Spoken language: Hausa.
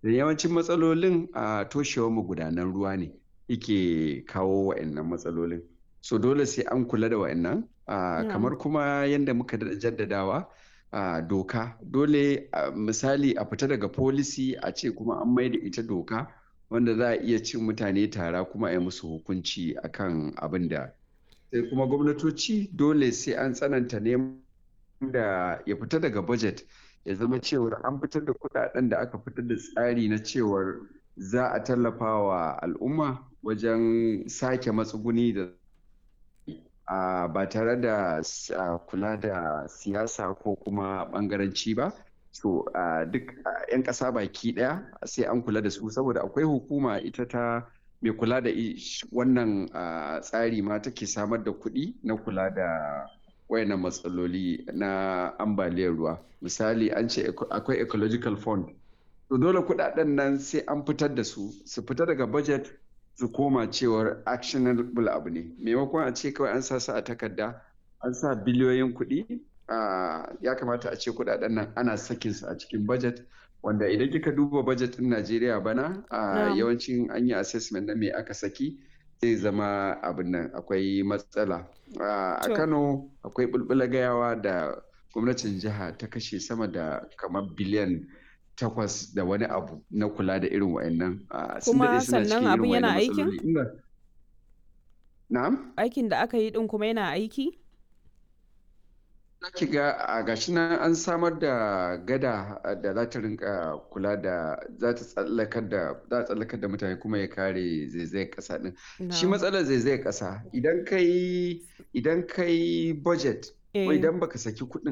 da yawancin matsalolin a toshewar magudanan ruwa ne yake kawo wa'annan matsalolin so dole sai an kula da wa'annan kamar kuma yadda muka jaddadawa doka dole misali a fita daga policy a ce kuma an maida ita doka wanda za a iya cin mutane tara kuma a yi musu hukunci akan abin da sai kuma gwamnatoci dole sai an tsananta neman da ya fita daga budget ya zama cewar an fitar da kudaden da aka fitar da tsari na cewar za a tallafa wa al'umma wajen sake matsuguni da ba tare da kula da siyasa ko kuma bangaranci ba so duk 'yan ƙasa baki ɗaya sai an kula da su saboda akwai hukuma ita ta mai kula da wannan tsari ma take samar da kuɗi na kula da wayannan matsaloli na ambaliyar ruwa misali an ce akwai ecological fund to dole kuɗaɗen nan sai an fitar da su su fita daga budget su koma cewar actionable abu ne maimakon a ce kawai an sa su a takarda an sa biliyoyin kuɗi ya kamata a ce kuɗaɗen nan ana sakin su a cikin budget wanda idan kika duba budget ɗin Najeriya bana yawancin an yi assessment na me aka saki zai zama abin nan akwai matsala a Kano akwai bulbula gayawa da gwamnatin jiha ta kashe sama da kamar biliyan takwas da wani abu na kula da irin wa'annan kuma sannan abin yana aikin? na'am aikin da aka yi din kuma yana aiki? ki ga a gashi nan an samar da gada da za ta rinka kula da za ta tsallakar da za a tsallakar da mutane kuma ya kare zaizayar kasa din shi matsalar zaizayar kasa idan kai idan kai budget idan baka saki kuɗin